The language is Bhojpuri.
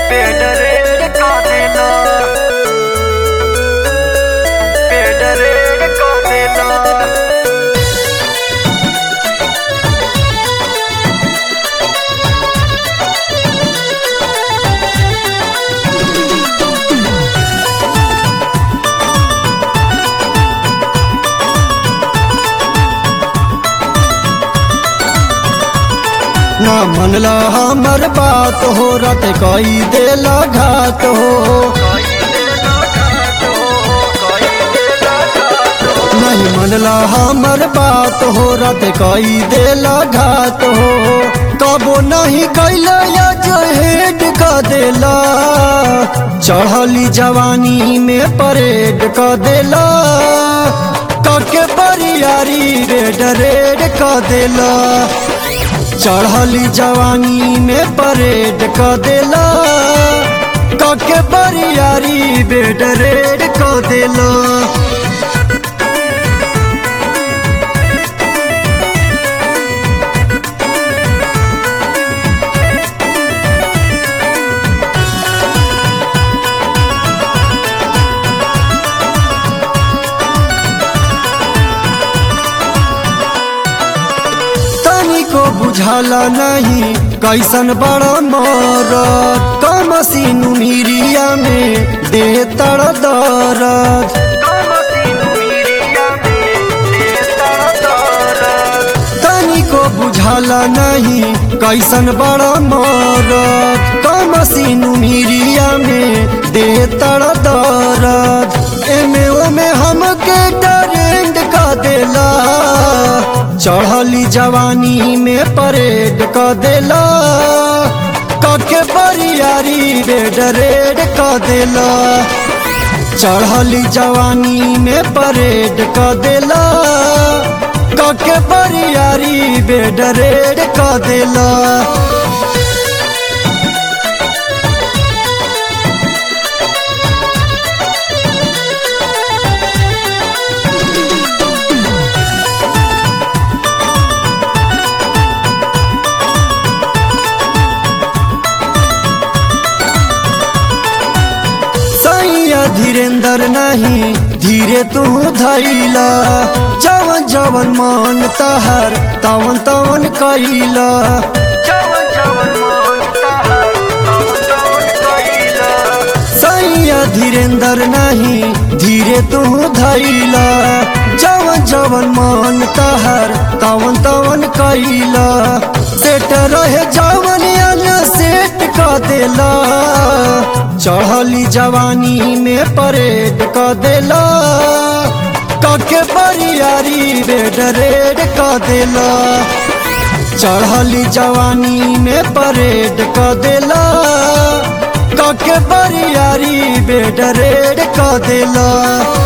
पेड़ रेड का देना पेड़ रेड का देना ना मनला हमर बात हो रत कई देला घात हो कोई देना घाट हो कोई देना घाट हो नहीं मनला हमर बात हो रत कई देला घात हो कबो नहीं कैला या जहेड का देला चढ़ली जवानी में परेड का देला कके बरियारी रेड रेड का देला चढ़ली जवानी में परेड क देला कके बरियारी बेड रेड क देला तनिको बुझाला नहीं कैसन बड़ा मर कमसीनु मिरिया में दे तड़ दरद कमसीनु मिरिया में देता दौलत तनिको बुझाला नहीं कैसन बड़ा मर कमसीनु मिरिया में दे तड़ दरद एमे ओमे हमके टरेंड का देला चढ़ली जवानी में परेड क देला कके बरियारी बेड रेड क देला चढ़ली जवानी में परेड क देला कके बरियारी बेड रेड क देला सैया धीरेन्द्र नहीं धीरे तू धैला जवन जवन मन तहर तवन तवन कैला जवन जवन मानता है तवन तवन कइला सैया धीरेन्द्र नहीं धीरे तू धैला जवन जवन मन तहर तवन तवन कैला सेट रहे जवन अन सेट का देला चढ़ली जवानी में परेड क देला कके बरियारी बेड रेड क देला चढ़ली जवानी में परेड क देला कके बरियारी बेड रेड क देला